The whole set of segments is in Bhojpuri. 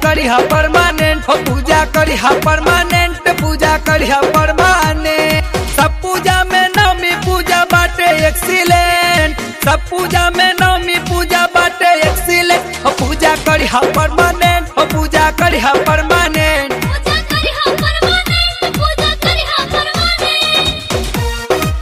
करी हा परमानेंट हो पूजा करी हा परमानेंट पूजा करी हा परमानेंट सब पूजा में नवमी पूजा बाटे एक्सीलेंट सब पूजा में नवमी पूजा बाटे एक्सीलेंट हो पूजा करी हा परमानेंट हो पूजा करी हा परमानेंट पूजा करी हा परमानेंट पूजा करी हा परमानेंट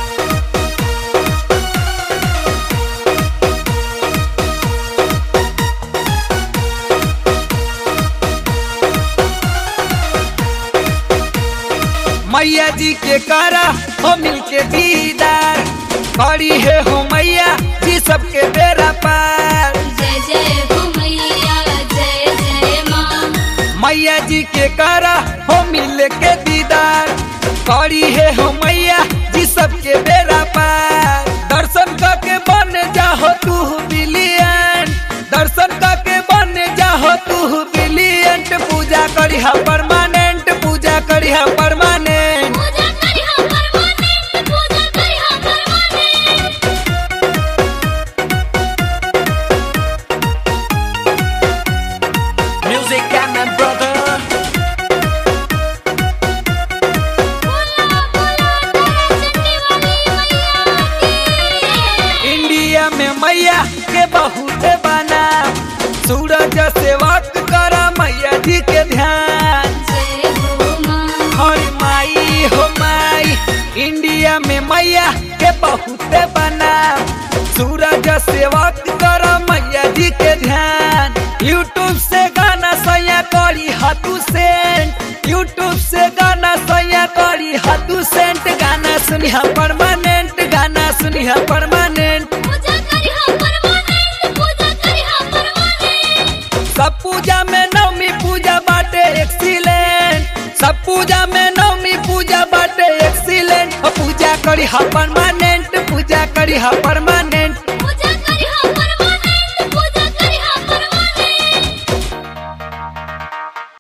मैया जी के कारा हो मिल के दीदार खड़ी है हो मैया जी सबके बेरा पार जय जय हो मैया जय जय माँ मैया जी के कारा हो मिल के दीदार खड़ी है हो मैया जी सबके बेरा पार दर्शन करके बन जाहो तू बिलियन दर्शन करके बन जाहो तू बिलियंट पूजा करी हा परमानेंट पूजा करी हा परमानेंट पूजा करी हा परमानेंट पूजा करी हा permanent Music and my brother बोला बोला तेरे चंडी वाली मैया की इंडिया में मैया के बहुत बना सूरज से वक्त करा मैया जी के ध्यान जय हो माँ हर माई हो माई इंडिया में मैया के बहुत बना सूरज से वक्त करा मैया जी के ध्यान यूट्यूब से गाना सैया करी हाथू सेंट यूट्यूब से गाना सैया करी हाथू सेंट गाना सुनिहा परमानेंट गाना सुनिहा परमानेंट पूजा करी हा परमानेंट पूजा करी हा परमानेंट सब पूजा में नवमी पूजा बाटे एक्सीलेंट सब पूजा में नवमी पूजा बाटे एक्सीलेंट हो पूजा करी हा परमानेंट पूजा करी हा परमानेंट